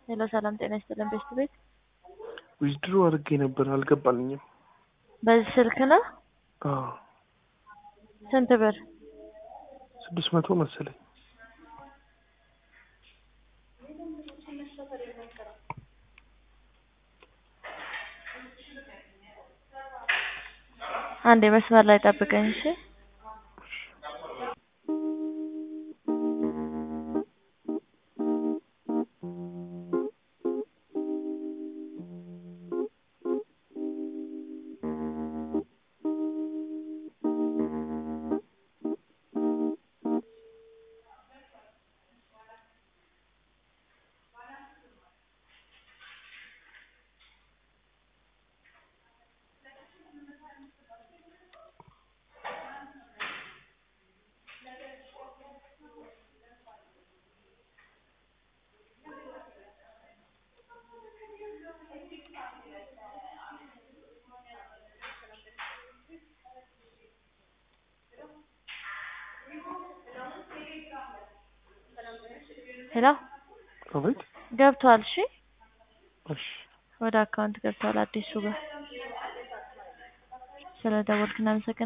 ሄሎ ሰላም ጤና ይስጥልን ቤስት ቤት ዊዝድሮ አድርጌ ነበር አልገባልኝም። በዚህ ስልክ ነው አዎ ስንት ብር ስድስት መቶ መሰለኝ። አንዴ መስመር ላይ ጠብቀኝ እሺ ሄሎ አቤት። ገብቷል እሺ እሺ ወደ አካውንት ገብቷል አዲሱ ጋር ስለ ደወልክ እናመሰግናለን